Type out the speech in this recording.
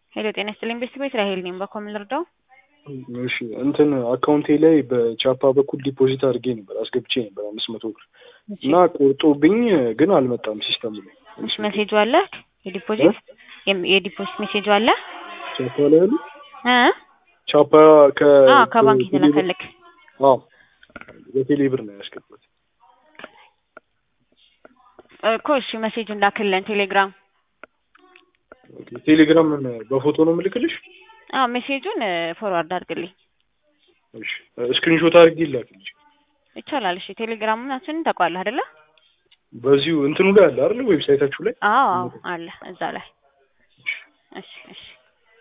ሄሎ ጤና ይስጥልኝ ቤተሰቦች ራሄል ነኝ። በኮምን ልርዳው? እሺ እንትን አካውንቴ ላይ በቻፓ በኩል ዲፖዚት አድርጌ ነበር አስገብቼ ነበር አምስት መቶ ብር እና ቆርጦብኝ ግን አልመጣም ሲስተሙ ላይ እሺ ሜሴጁ አለ የዲፖዚት የም- የዲፖዚት ሜሴጁ አለ ቻፓ ላይ ያሉ እ ቻፓ ከ አዎ ከባንክ የተላከልክ አዎ በቴሌ ብር ነው ያስገባት እኮ እሺ ሜሴጁን ላክልን ቴሌግራም ቴሌግራም ምን በፎቶ ነው የምልክልሽ አዎ ሜሴጁን ፎርዋርድ አድርግልኝ እሺ ስክሪንሾት አድርጌ ይላክልሽ ይቻላል እሺ ቴሌግራማችንን ታውቀዋለህ አይደለ በዚሁ እንትኑ ላይ አለ አይደል ዌብሳይታችሁ ላይ አዎ አዎ አለ እዛ ላይ እሺ እሺ